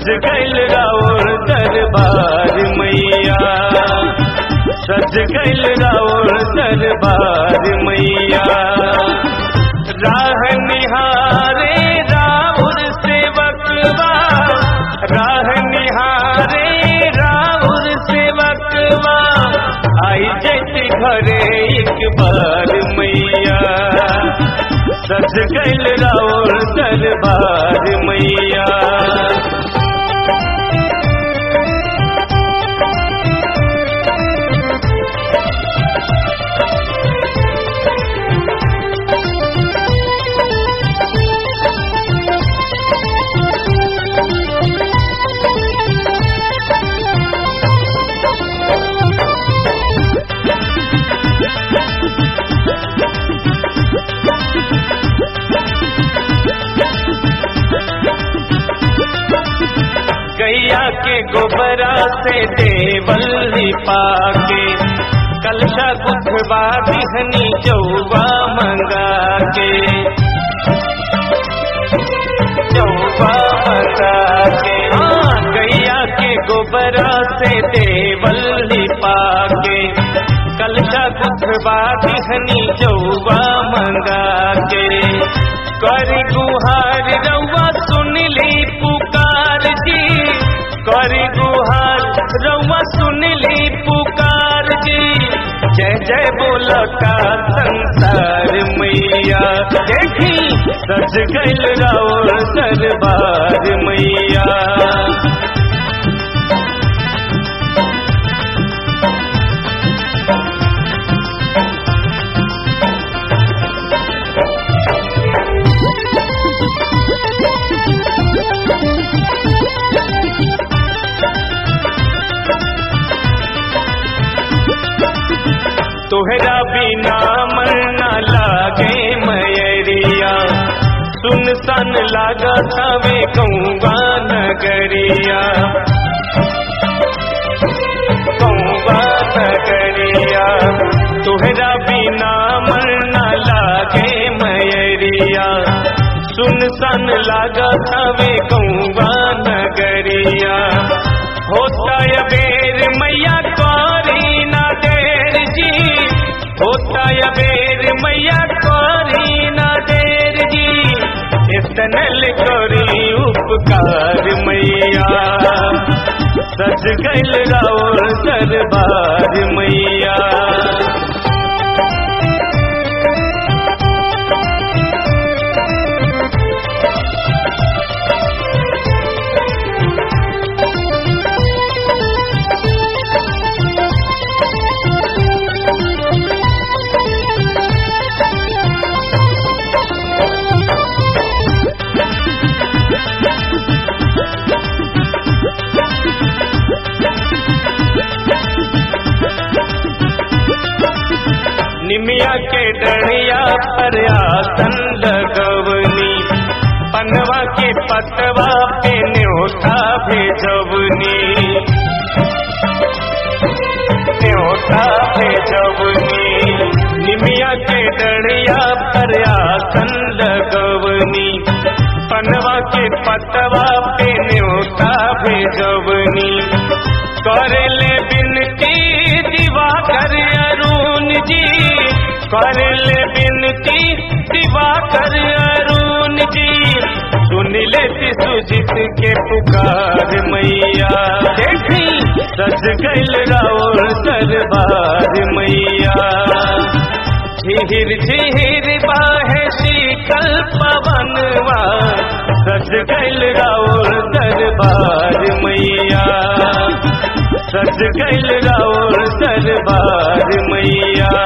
सज गैल राउर दरबार मैया सज गैल राउर दरबार मैया राह निहारे राउर सेवकवा राह निहारे राउर सेवकवा आई जैती घरे एक बार मैया सज गैल राउर दरबार मैया गैया के गोबरा से देवल पाके कलशा गुथबा दिहनी चौबा मंगा के चौबा मंगा के हाँ गैया के गोबरा से देवल पाके कलशा गुथबा दिहनी चौबा मंगा के कर गुहार रउआ सुन ली पुकार जी कर गुहार रउआ सुन ली पुकार जी जय जय बोलता संसार मैया देखी सज गैल राउर दरबार मैया तोहरा बिना मन न लागे मयरिया सुन सन लागा सवे कौवा नगरिया कौवा नगरिया तोहरा बिना मन न लागे मयरिया सुन सन लागा सवे कौवा नगरिया होता या बेर मैया करी ना देर जी होता या बेर मैया करी ना देर जी इतनल करी उपकार मैया सज गैल राउर दरबार मैया निमिया के डढ़िया पर आसन लगवनी पनवा के पतवा पे न्योता भेजवनी न्योता भेजवनी निमिया के डढ़िया पर आसन लगवनी पनवा के पतवा पे न्योता भेजवनी करे ले बिनती दिवा कर अरुण जी कर ले बिनती दिवा कर अरुण जी सुन ले सुजित के पुकार मैया देखी सज गैल राउर दरबार मैया झिहिर झिहिर बाहे शीतल पवनवा सज गैल राउर दरबार मैया सज गैल राउर दरबार मैया